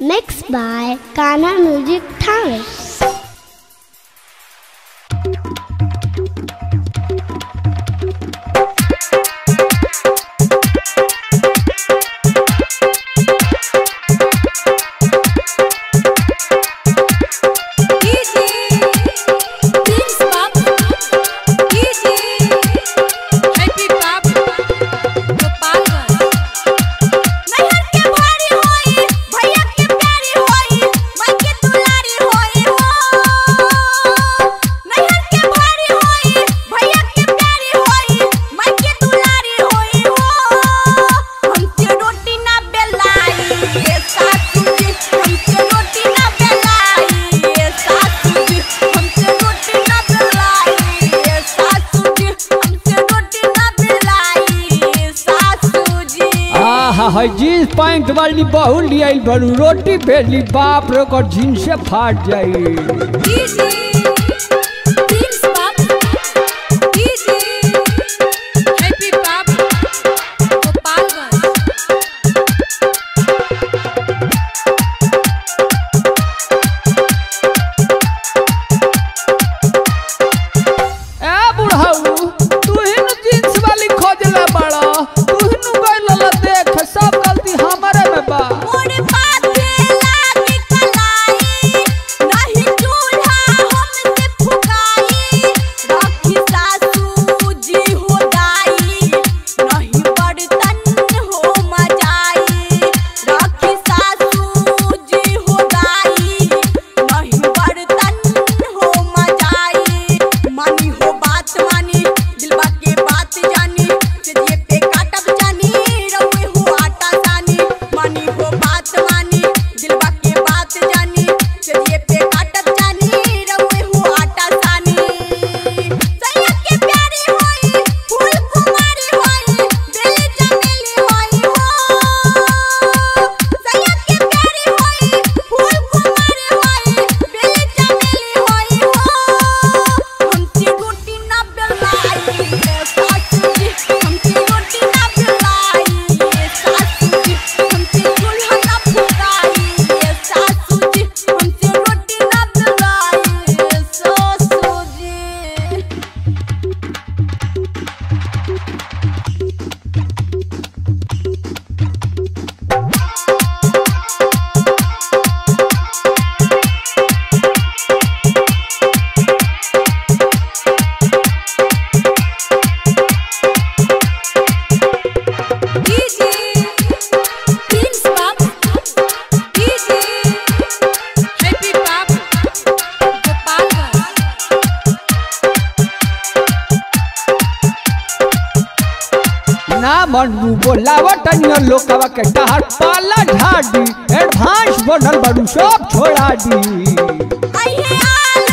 Mixed by Kana Music Thane. आहा है jeans pant वाली बहु लियाई बड़ू रोटी बेली बाप रे ओकर जीन्स से फाट जाई ए बुढ़ाऊ तू ही न जीन्स वाली खोजला बड़ा तू ही न गइल देख सब गलती हमारे में बा ना मनू बोलावट अन्य लोकवा के टहर पाला ढाडी एडवांस बनल बड़ू सब छोड़ा दी अहे आल